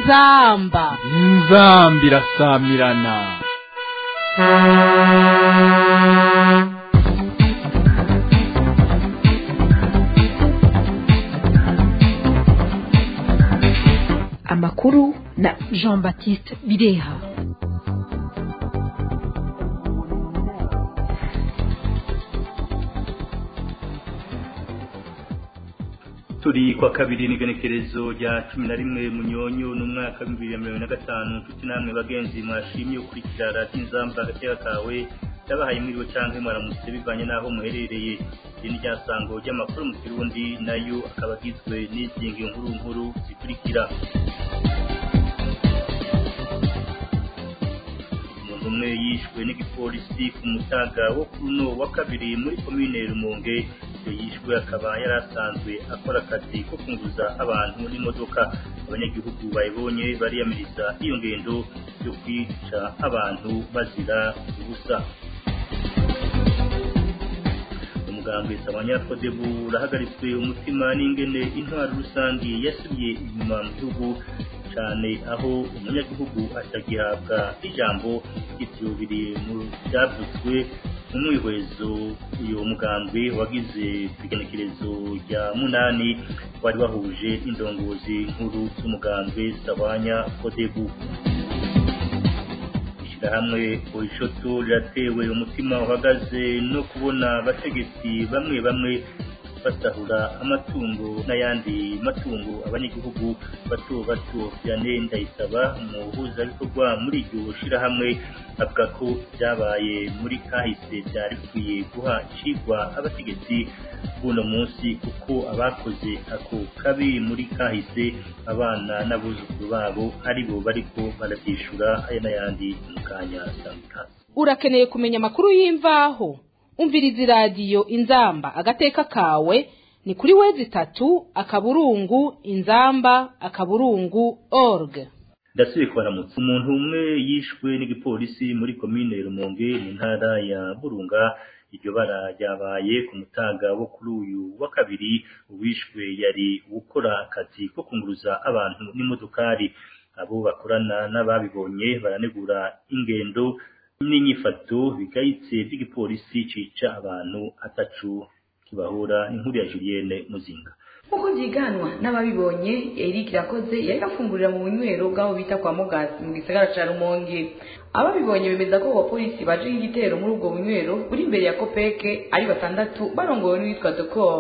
inzamba inzamba irasamirana amakuru na jean baptiste bireha turi kwa kabiri n'igenekerezo rya cumi na rimwe munyonyo n'umwaka w'ibihumbi bibiri na mirongo na gatanu nshuti namwe bagenzi mwashimye ukurikira radiyo inzamba agateka kawe yabahaye mwiriwe cyangwa mwaramutse bivanye n'aho muherereye iri ni ryasango ry'amakuru mu kirundi nayo akaba agizwe n'izingi nkuru nkuru zikurikira umuntu umwe yishwe n'igipolisi ku mutaga wo kuri uno wa kabiri muri komine rumonge yishwe akaba yari asanzwe akora akazi ko kunguza abantu n'imodoka abanyagihugu bayibonye bariyamiriza iyo ngendo yo kwica abantu bazira ubusa umugambwe sabanyakodebu urahagaritswe umutima n'ingene intwaro rusange yasubiye inyuma mu gihugu cyane aho umunyagihugu atagihabwa ijambo ivyo biri mu byavuzwe mu mwihwezo uyu mugambwe wagize ku igenekerezo rya munani wari wahuje indongozi nkuru z'umugambwe sabanya kodebu ishyirahamwe oishoto riratewe umutima uhagaze no kubona abategetsi bamwe bamwe basahura amatungo n'ayandi matungo abanyagihugu bato bato byane ndayisaba umuhuzabikorwa muri iryo shirahamwe avuga ko byabaye muri kahise byari bikwiye guha icigwa abategetsi b'uno munsi kuko abakoze ako kabi muri kahise abana n'abuzukuru babo aribo bariko barabyishura aya n'ayandi mu kanya samikazi urakeneye kumenya amakuru y'imvaho umviriza iradiyo inzamba agateka kawe ni kuri wezi itatu akaburungu inzamba akaburungu org ndasubiye kubaramutsa umuntu umwe yishwe n'igipolisi muri komine rumonge mu ntara ya burunga iryo bara ryabaye ku mutaga wo kuri uyu wa kabiri uwishwe yari gukora akazi ko kunguruza abantu n'imodokari abo bakorana n'ababibonye baranegura ingendo n'inyifato bigayitse by'igipolisi cica abantu atacu kibahura inkuru ya Julienne Muzinga nk'uko byiganwa n'ababibonye Eric Irakoze yari afungurira mu bunywero bw'aho bita kwa Mugazi mu gisagara ca Rumonge ababibonye bemeza ko abapolisi baje igitero muri ubwo bunywero buri imbere ya Kopeke ari batandatu barongowe n'uwitwa Dokor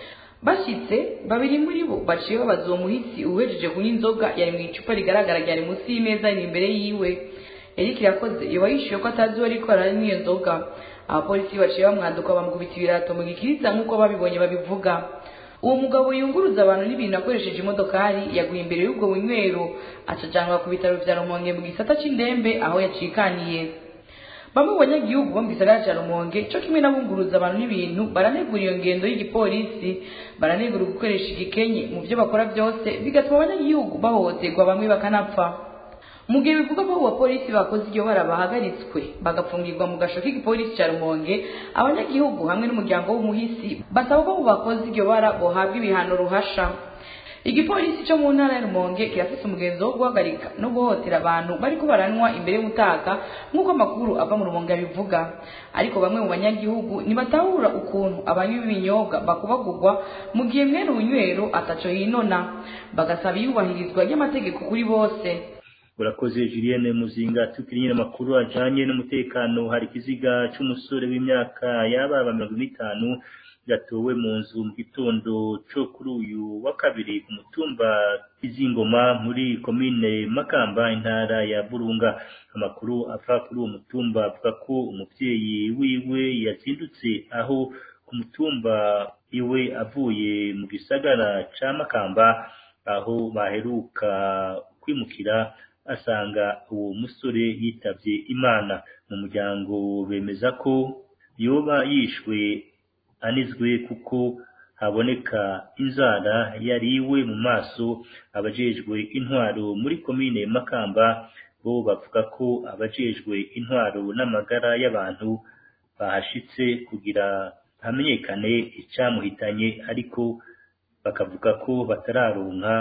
bashitse babiri muri bo baciye babaza uwo muhisi uhejeje kunywa inzoga yari mu icupa rigaragara ryari munsi y'imeza iri imbere yiwe Eric Irakoze yoba yishuye ko atazi uwo ariko aranywa iyo nzoga abapolisi baciye bamwanduka bamukubita ibirato mu gikiriza nk'uko babibonye babivuga uwo mugabo yunguruza abantu n'ibintu akoresheje imodokari yaguye imbere y'ubwo bunywero acajanwa ku bitaro vya rumonge mu gisata c'indembe aho yacikaniye bamwe mu banyagihugu bo mu gisagara ca rumonge co kimwe n'abunguruza abantu n'ibintu baranegura iyo ngendo y'igipolisi baranegura gukoresha igikenye mu vyo bakora vyose bigatuma abanyagihugu bahohoterwa bamwe bakanapfa mu gihe bivuga ko abo bapolisi bakoze iryo bara bahagaritswe bagapfungirwa mu gasho k'igipolisi ca rumonge abanyagihugu hamwe n'umuryango w'umuhisi basaba ko abo bakoze iryo bara bohabwa ibihano ruhasha igipolisi cyo mu ntara ya rumonge kirafise umugenzo wo guhagarika no guhotera abantu bariko baranywa imbere y'umutaka nk'uko amakuru ava mu rumonge abivuga ariko bamwe mu banyagihugu ntibatahura ukuntu abanywi b'ibinyobwa bakubagurwa mu gihe mwene ubunywero ataco yinona bagasaba iyubahirizwa ry'amategeko kuri bose urakoze Julienne Muzinga tukiriye amakuru ajanye n'umutekano hari kiziga c'umusore w'imyaka yaba mirongo itanu yatowe mu nzu mu gitondo co kuri uyu wa kabiri ku mutumba izingoma muri komine Makamba intara ya Burunga amakuru ava kuri uwo mutumba avuga ko umuvyeyi wiwe yazindutse aho ku mutumba iwe avuye mu gisagara ca Makamba aho baheruka kwimukira asanga uwo musore yitavye imana mu muryango bemeza ko yoba yishwe anizwe kuko haboneka inzara yariwe mu maso abajejwe intwaro muri komine Makamba bo bavuga ko abajejwe intwaro n'amagara y'abantu bahashitse kugira hamenyekane icyamuhitanye ariko bakavuga ko batararonka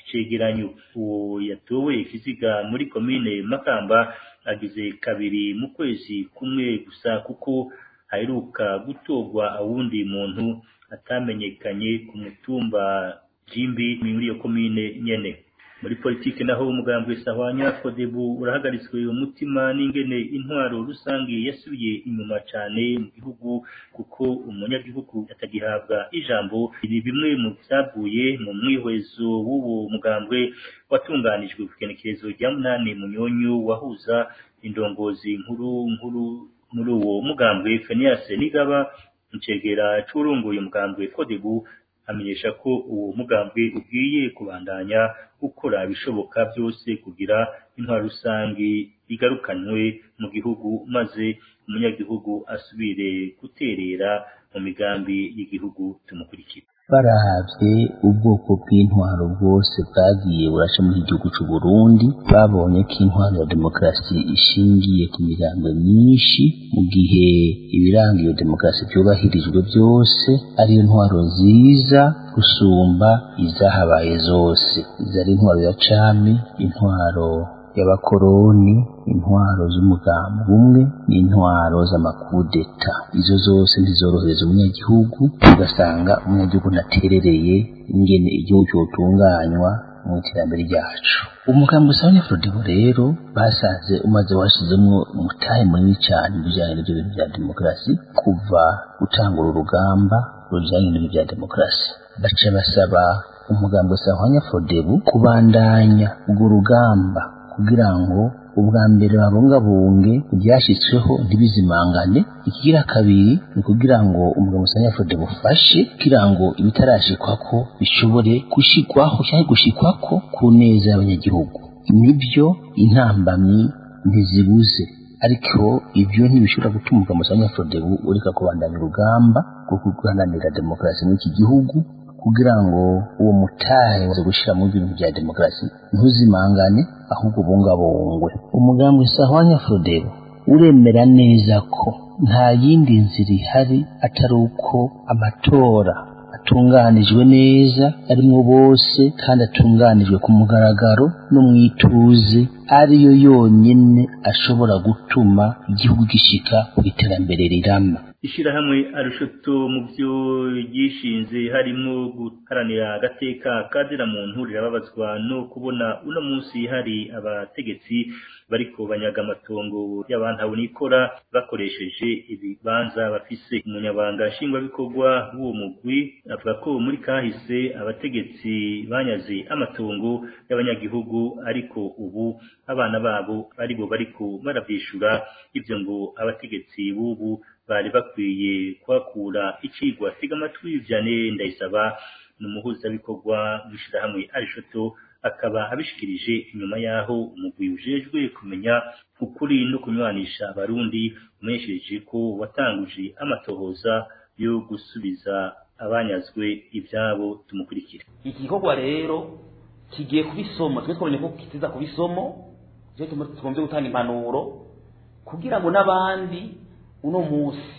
cegeranyo uwo yatowe ikiziga muri komine makamba agize kabiri mu kwezi kumwe gusa kuko haheruka gutorwa awundi muntu atamenyekanye ku mutumba jimbi muri iyo komine nyene muri politike naho umugambwe sahwanya kodebu urahagaritswe umutima n'ingene intwaro rusange yasubiye inyuma cane mu gihugu kuko umunyagihugu atagihabwa ijambo ibi bimwe mu vyavuye mu mwihwezo w'uwo mugambwe watunganijwe ku kenekerezo rya munani munyonyo wahuza indongozi nkuru nkuru muri uwo mugambwe Fenias Nigaba ncegera c'urongoye umugambwe kodebu amenyesha ko uwo mugambwe ugiye kubandanya gukora ibishoboka byose kugira intwaro rusange igarukanwe mu gihugu maze umunyagihugu asubire guterera mu migambi y'igihugu tumukurikira barahavye ubwoko bw'intwaro bwose bwagiye buraca muri igihugu c'u Burundi babonye ko intwaro ya demokarasi ishingiye ku migambo myinshi mu gihe ibiranga iyo demokarasi byubahirijwe byose ariyo ntwaro nziza gusumba izahabaye zose izo ari intwaro ya cami intwaro y'abakoroni intwaro z'umugambi umwe n'intwaro z'amakudeta izo zose ntizorohereza umunyagihugu ugasanga umunyagihugu ntaterereye ingene igihugu cyotunganywa mu iterambere ryacu umugambi usabanya frodebo rero basanze umaze washizemo umutahe munini cyane mu bijyanye n'ibyo bintu bya demokarasi kuva gutangura urugamba rujyanye n'ibyo bya demokarasi baca basaba umugambi usabanya frodebu kubandanya urwo rugamba kugira ngo ubwa mbere babungabunge ibyashyizweho ntibizimangane ikigira kabiri ni ukugira ngo umugabo usanga fode bufashe kugira ngo ibitarashikwako bishobore gushikwaho cyangwa gushikwako ku neza y'abanyagihugu nibyo intambamyi ntizibuze ariko ibyo ntibishobora gutuma umugabo usanga fode ureka kubandanya urugamba rwo guharanira demokarasi muri iki gihugu kugira ngo uwo mutahe waza gushyira mu bintu bya demokarasi ntuzimangane ahubwo bungabungwe umugambi sahwanya frodebo uremera neza ko nta yindi nzira ihari atari uko amatora atunganijwe neza arimwo bose kandi atunganijwe ku mugaragaro no mu ituze ariyo yonyine ashobora gutuma igihugu gishika ku iterambere rirama ishirahamwe arushoto mu byo ryishinze harimo guharanira agateka kazira muntu rirababazwa no kubona uno munsi hari abategetsi bariko banyaga amatongo y'abantu nikora bakoresheje ibibanza bafise umunyabanga nshingwabikorwa w'uwo mugwi avuga ko muri kahise abategetsi banyaze amatongo y'abanyagihugu ariko ubu abana babo aribo bariko baravyishura ivyo ngo abategetsi b'ubu bari bakwiye kuhakura icigwa tega amatwi vyane ndayisaba ni umuhuzabikorwa w'ishirahamwe arishoto akaba abishikirije inyuma yaho umugwi ujejwe kumenya ukuri no kunywanisha abarundi umenyesheje ko watanguje amatohoza yo gusubiza abanyazwe ivyabo tumukurikira iki gikorwa rero kigiye kubisomo twe twabonye ko kitiza kubisomo je tugombe gutanga impanuro kugira ngo n'abandi uno munsi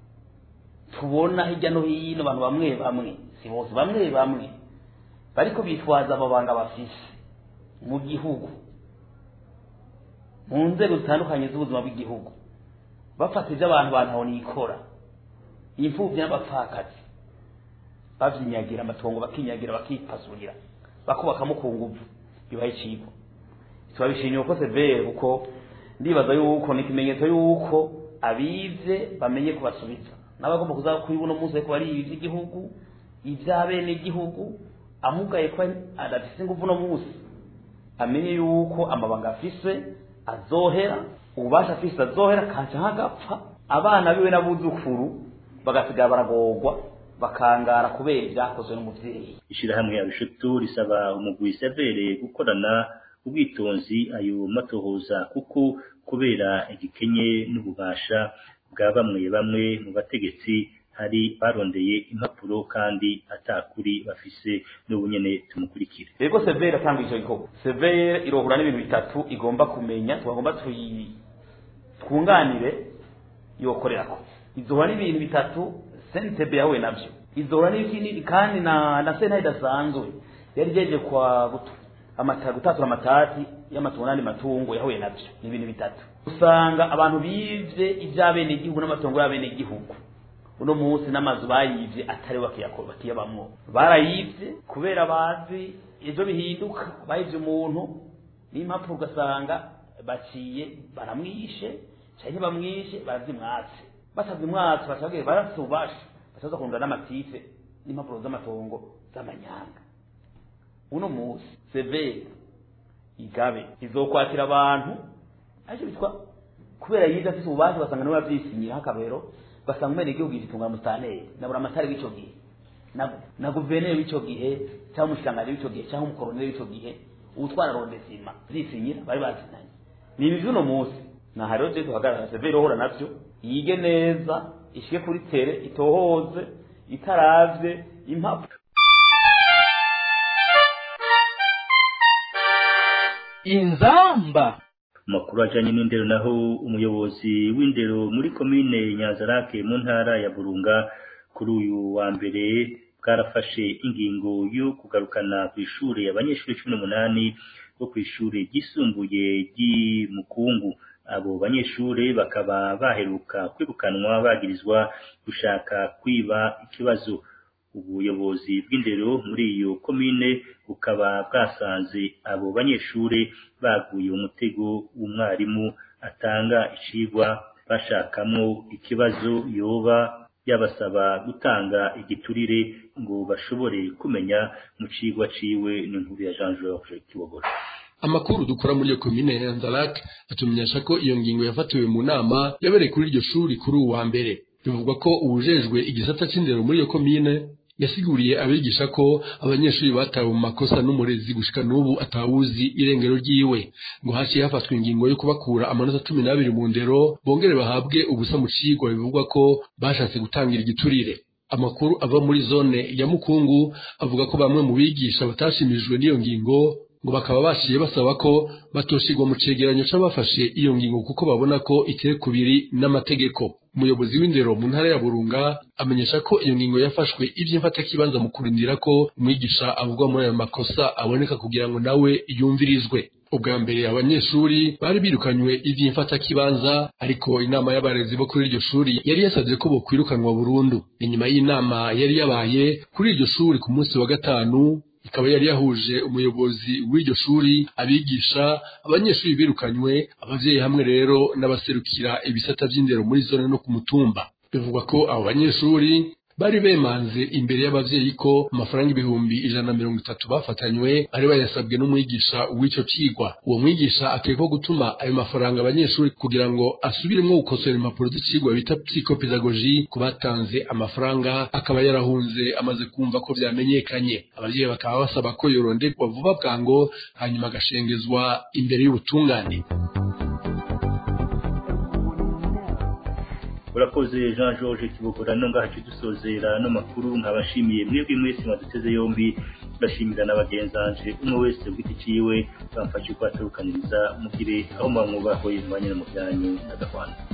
tubona hirya no hino abantu bamwe bamwe si bose bamwe bamwe bariko bitwaza amabanga bafise mu gihugu mu nzego zitandukanye z'ubuzima bw'igihugu bafata ibyo abantu bantaho nikora imfubyi n'abapfakazi bavyinyagira amatongo bakinyagira bakipazurira bakubakamo ku nguvu bibaye icigwa turabishimiye uko severe kuko ndibaza yuko ni ikimenyetso yuko abize bamenye kubasubiza n'abagomba kuza kuri buno munsi ariko bari iby'igihugu iby'abene igihugu amugaye ko adafise ingufu no munsi amenye yuko amabanga afise azohera ububasha afise azohera kanca nk'agapfa abana biwe n'abuzukuru bagasigara baragorwa bakangara kubera ibyakozwe n'umuvyeyi ishirahamwe ya bishutu risaba umugwi severe gukorana ubwitonzi ayo matohoza kuko kubera igikenye n'ububasha bwa bamwe bamwe mu bategetsi hari barondeye impapuro kandi atakuri bafise n'ubunyene tumukurikire rego severe atanga icyo gikorwa severe irohura n'ibintu bitatu igomba kumenya tugomba twunganire yokorerako izohura n'ibintu bitatu sentebe yahuye navyo izohura n'ikindi kandi na na sentare idasanzwe yari jeje kwa amata gutatura amatati y'amatungo n'andi matungo yahuye navyo ni ibintu bitatu usanga abantu bivye ivy'abenegihugu n'amatongo y'abenegihugu uno munsi n'amazu bayivye atari bakiyakora bakiyabamwo barayivye kubera bazi ejo bihinduka bayivye umuntu n'impamvu ugasanga baciye baramwishe canke bamwishe barazimwatse batazimwatse bacabwira barafite ububasha bacaza kurunda n'amatife n'impapuro z'amatongo z'amanyanga uno munsi severe igabe izokwakira abantu ariko bitwa kubera yize afite ububasha basanga niwe yavyisinyira akabero basanga umene igihugu gitunga mustaneri nabura amatari w'ico gihe na, na guverineri w'ico gihe cyangwa umushikiranganji w'ico gihe cyangwa umukoroneri w'ico gihe uwutwara rondesima zisinyira bari bazinanye ni ibi vy'uno munsi naha rero je duhagarara severe ohora navyo yige neza ishike kuri tere itohoze itaravye impapuro inzamba amakuru ajanye n'indero naho umuyobozi w'indero muri komine nyanzarake mu ntara ya burunga kuri uyu wa mbere bwarafashe ingingo yo kugarukana ku ishure abanyeshuri cumi n'umunani bo ku ishure ryisumbuye ry'imukungu abo banyeshure bakaba baheruka kwirukanwa bagirizwa gushaka kwiba ikibazo ubuyobozi bw'indero muri iyo komine bukaba bwasanze abo banyeshure baguye umutego w'umwarimu atanga icigwa bashakamwo ikibazo yoba yabasaba gutanga igiturire ngo bashobore kumenya mu cigwa ciwe n'inkuru ya Jean Georges Kibogora amakuru dukora muri iyo komine ya Nzalak atumenyesha ko iyo ngingo yafatiwe mu nama yabereye kuri iryo shuri kuri uwa mbere bivugwa ko uwujejwe igisata c'indero muri iyo komine yasiguriye abigisha ko abanyeshuri batawe mu makosa n'umurezi gushika n'ubu atawuzi irengero ryiwe ngo haciye hafatwa ingingo yo kubakura amanota cumi n'abiri mu ndero bongere bahabwe ubusa mu cigwa bivugwa ko bashatse gutangira igiturire amakuru ava muri zone ya mukungu avuga ko bamwe mu bigisha batashimijwe n'iyo ngingo ngo bakaba baciye basaba ko batoshirwa mu cegeranyo c'abafashe iyo ngingo kuko babona ko iteye kubiri n'amategeko umuyobozi w'indero mu ntara ya burunga amenyesha ko iyo ngingo yafashwe ivy'imfatakibanza mu kurindira ko umwigisha avugwa muri ayo makosa aboneka kugira ngo nawe yumvirizwe ubwa mbere abanyeshuri bari birukanywe ivy'imfatakibanza ariko inama y'abarezi bo kuri iryo shuri yari yasavye ko bokwirukanwa burundu inyuma y'inama yari yabaye kuri iryo shuri ku munsi wa gatanu ikaba yari yahuje umuyobozi w'iryo shuri abigisha abanyeshuri birukanywe abavyeyi hamwe rero n'abaserukira ibisata vy'indero muri zone no ku mutumba bivugwa ko abo banyeshuri bari bemanze imbere y'abavyeyi ko amafaranga ibihumbi ijana na mirongo itatu bafatanywe bari bayasabwe n'umwigisha w'ico cigwa uwo mwigisha akekwa gutuma ayo mafaranga abanyeshuri kugira ngo asubiremwo gukosora impapuro z'icigwa bita psychopedagogie ku batanze amafaranga akaba yarahunze amaze kumva ko vyamenyekanye abavyeyi bakaba basaba ko yoronderwa vuba bwango hanyuma agashengezwa imbere y'ubutungane urakoze jean georges kibogora no ngaha dusozera no makuru nkabashimiye mwebwe mwese mwaduteze yombi bashimira na bagenzanje umwe wese ku giti ciwe bamfashe kwatarukaniriza mugire aho mwamwubahoye mubanye no mu byanyu n'agahwana